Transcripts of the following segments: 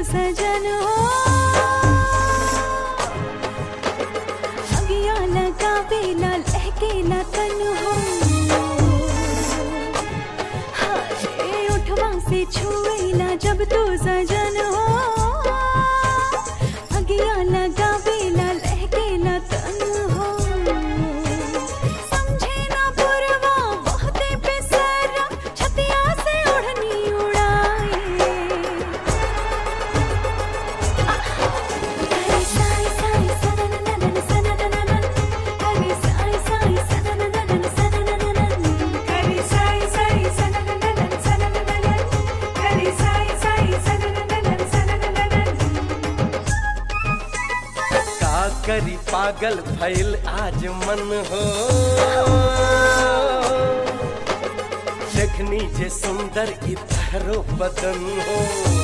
सजन हो अगिया लगा बेला लहकेला तन हो हाय उठवा से छुएला जब तू सजन हो अगिया लगा बेला लहकेला तन हो समझे ना पुरवा बहुते बेसरा छतिया से ओढ़नी उड़ाए करे साई साई सननननन सननननन करे साई साई सननननन सननननन करे साई साई सननननन सननननन करे साई साई सननननन सननननन का करी पागल भइल आज मन हो देखनी जे सुंदर इतरो बदन हो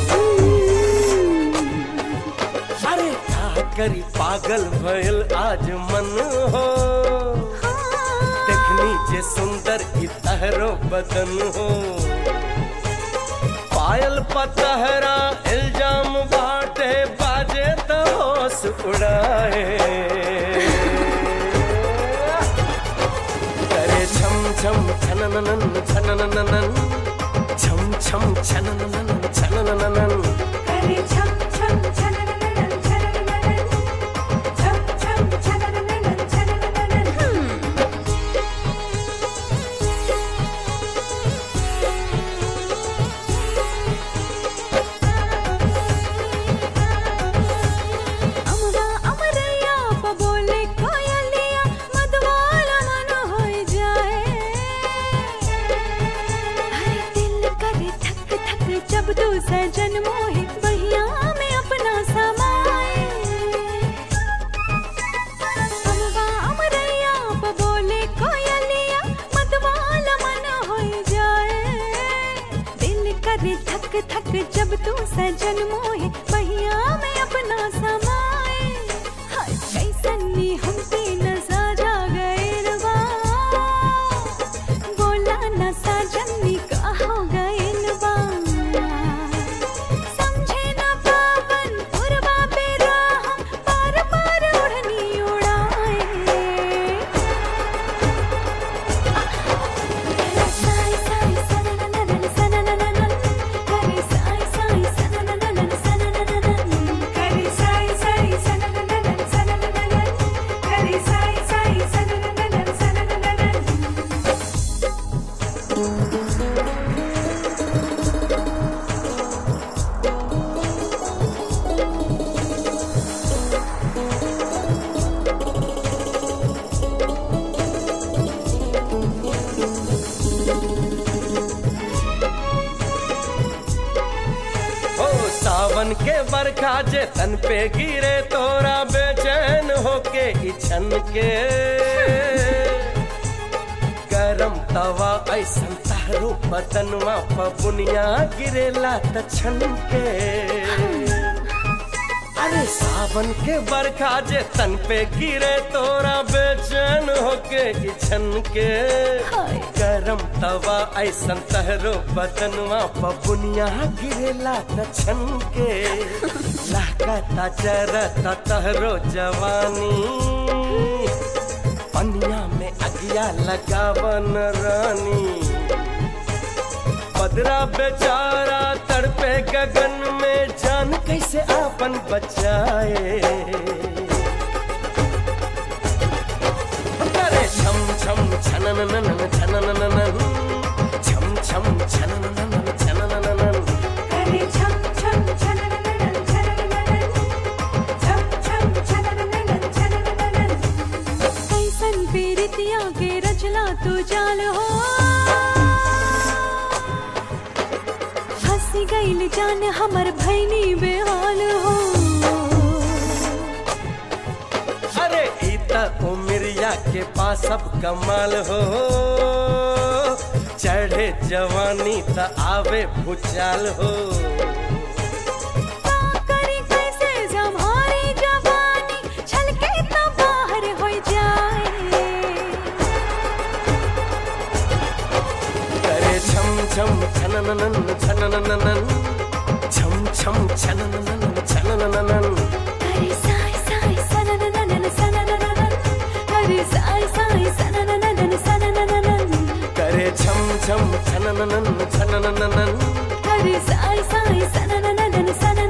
अरे का करी पागल भइल आज मन हो देखनी जे सुंदर इतरो बदन हो पायल पतहरा इल्जाम बाटे बाजे तो होश उड़ाए करे छम छम छनननन छनननन छम छम छनननन छनननन करे छम छम छननननन छननननन छम छम छननननन छननननन अमवा अमरैया प बोले कोयलिया मधुवाला मन होई जाए हरे दिल करे थक थक जब तू सजन मोहे बहिया में अपना समाए अमवा अमरैया प बोले कोयलिया मधुवाला मन होई जाए दिल करे थक थक जब तू सजन मोहे बहिया में अपना समाए हाय कैसनी हम पे नसा जा गए रवा बोला न साजनी का हो गए रवा समझे न पावन पुरवा पे राह पार पार उड़नी उड़ाए साई साई सननननन सननननन करे साई साई सननननन सननननन करे साई साई सननननन सननननन करे साई साई सननननन सननननन ओ सावन के बरखा जे तन पे गिरे तोरा बेचैन होके इछन के गरम तवा ऐसन तारो बदनवा पबुनिया गिरेला त छन के अरे सावन के बरखा जे तन पे गिरे तोरा बेचैन होके इछन के हाय गरम तवा ऐसन तहरो बदनवा पबुनिया गिरेला त छन के लहकता चरता तहरो जवानी पनिया में अगिया लगावन रानी बदरा बेचारा तड़पे गगन में जान कैसे आपन बचाए करे छम छम छनननन छनननन छम छम छनननन छनननन करे छम छम छननननन छननननन छम छम छननननन छननननन कैसन पीरितिया के रचला तू जाल हो हंसी गईल जान हमर भैनी बेहाल हो अरे इता उमरिया के पास सब कमाल हो चढ़े जवानी त आवे भूचाल हो का करी कैसे जम्हारी जवानी छलके तो बाहर हो जाए करे छम छम छनननन छनननन छम छम छनननन छनननन करे साई साई सननननन सननननन करे साई साई सननननन सननननन करे छम छम छनननन छनननन करे साई साई सननननन सननननन